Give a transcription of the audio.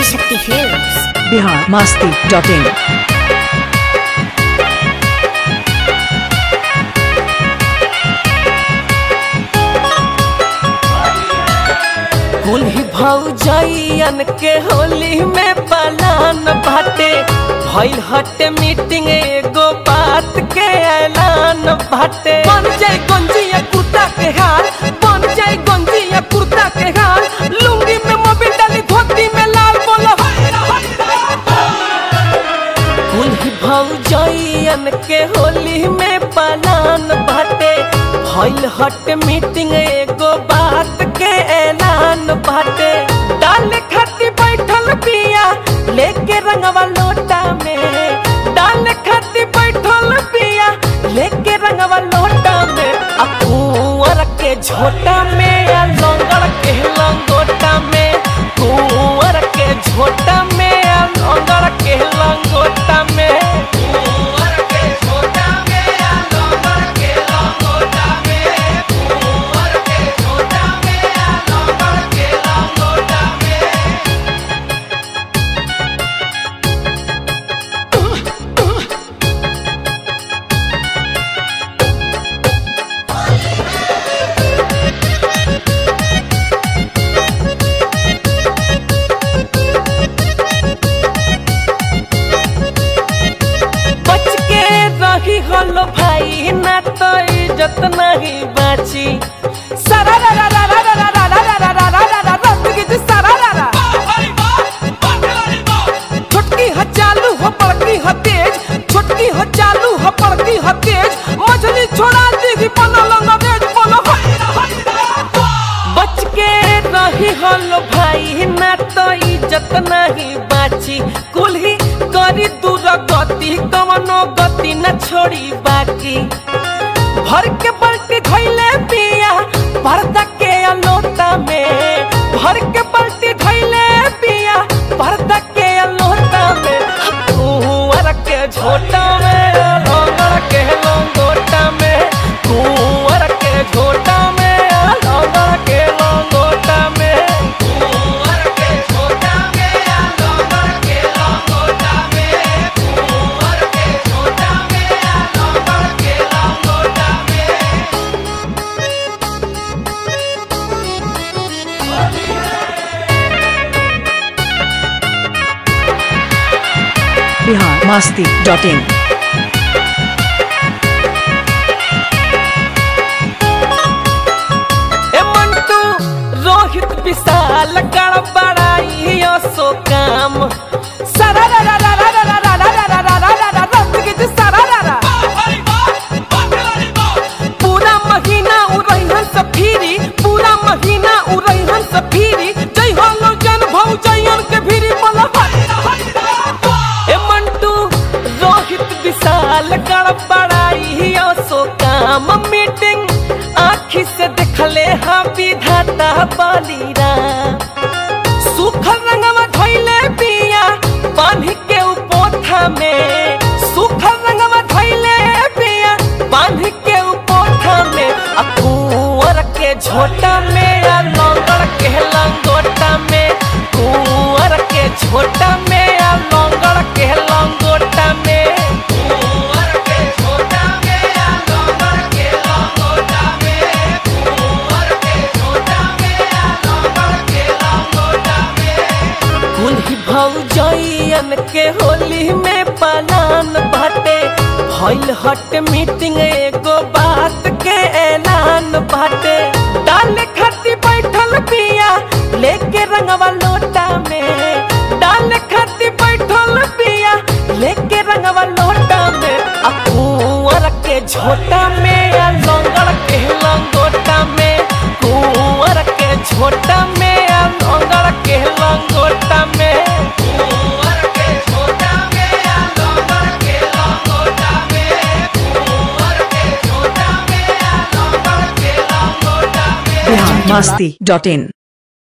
Shakti Films. Bihar Masti dot in कुल्ही भौजैयन के होली में पलान बाटे भइल हटे मीटिंग एगो बात के ऐलान बाटे बन जाए गंजिया कुर्ता के हाल बन जाए गंजिया कुर्ता के हाल लुंगी में मोबिल डाली धोती में लाल बोलो कुल्ही भौजैयन के होली में पलान बाटे भइल हट मीटिंग एगो बात के ऐलान बाटे डाल खाती बैठल पिया लेके रंगवा लोटा में डाल खाती बैठल पिया लेके रंगवा लोटा में आ कुंवर के झोटा में आ लंगड़ के लंगोटा में कुंवर के झोटा में आ लंगड़ के लंगोटा में कुंवर के झोटा में आ लंगड़ के लंगोटा में कुंवर के झोटा में आ लंगड़ के लंगोटा में बच के रही हलो भाई ना तो इज्जत नहीं बाची सारा रा रा रा रा रा रा रा रा रा रा रा रा रा रा तुगी जी सारा रा रा छोटकी ह चालू हो बड़की ह तेज छोटकी ह चालू हो बड़की ह तेज मछली छोड़ा दी बोलो लंगरेज बोलो बच के रही हलो भाई ना तो इज्जत नहीं बाची कुल्ही करी दूर गति कवनो गति न छोड़ी बाकी भर के पलटी धैले पिया पर्दा के अलोटा में भर के पलटी धैले पिया पर्दा के अलोटा में कुंवर के झोटा में लंगड़ के लंगोटा में कुंवर के झोटा में लंगड़ के लंगोटा में कुंवर के झोटा में लंगड़ के लंगोटा में कुंवर के झोटा में लंगड़ के लंगोटा में बिहार मस्ती डॉट इन ए मंटू रोहित विशाल गड़बड़ाई सो काम सारा रा रा रा रा रा रा रा रा रा रा रा रा रा रा तुगी जी सारा रा रा पूरा महीना उड़ैहन से फिरी पूरा महीना उड़ैहन से फिरी जय हो लो जन भौ जयन के फिरी बोला ए मंटू रोहित विशाल गड़बड़ाई सो काम मीटिंग आखी से देखले हाँ विधाता बलिरा सुखल रंगवा धैले पिया बांध के उपोथा में सुखल रंगवा धैले पिया बांध के उपोथा में आ कुंवर के झोटा में आ लंगड़ के लंगोटा में कुंवर के झोटा में आ लंगड़ के लंगोटा में कुंवर के झोटा में आ लंगड़ के लंगोटा में कुंवर के झोटा में आ लंगड़ के लंगोटा में कुल्ही भौजैयन के होली में पलान बाटे भइल हट मीटिंग एगो बात के ऐलान बाटे डाल खाती बैठल पिया लेके रंगवा लोटा में डाल खाती बैठल पिया लेके रंगवा लोटा में आ कुंवर के झोटा में आ लंगड़ के लंगोटा में कुंवर के झोटा में आ लंगड़ के लंगोटा में कुंवर के झोटा में आ लंगड़ के लंगोटा में कुंवर के झोटा में आ लंगड़ के लंगोटा में बिहार मस्ती डॉट इन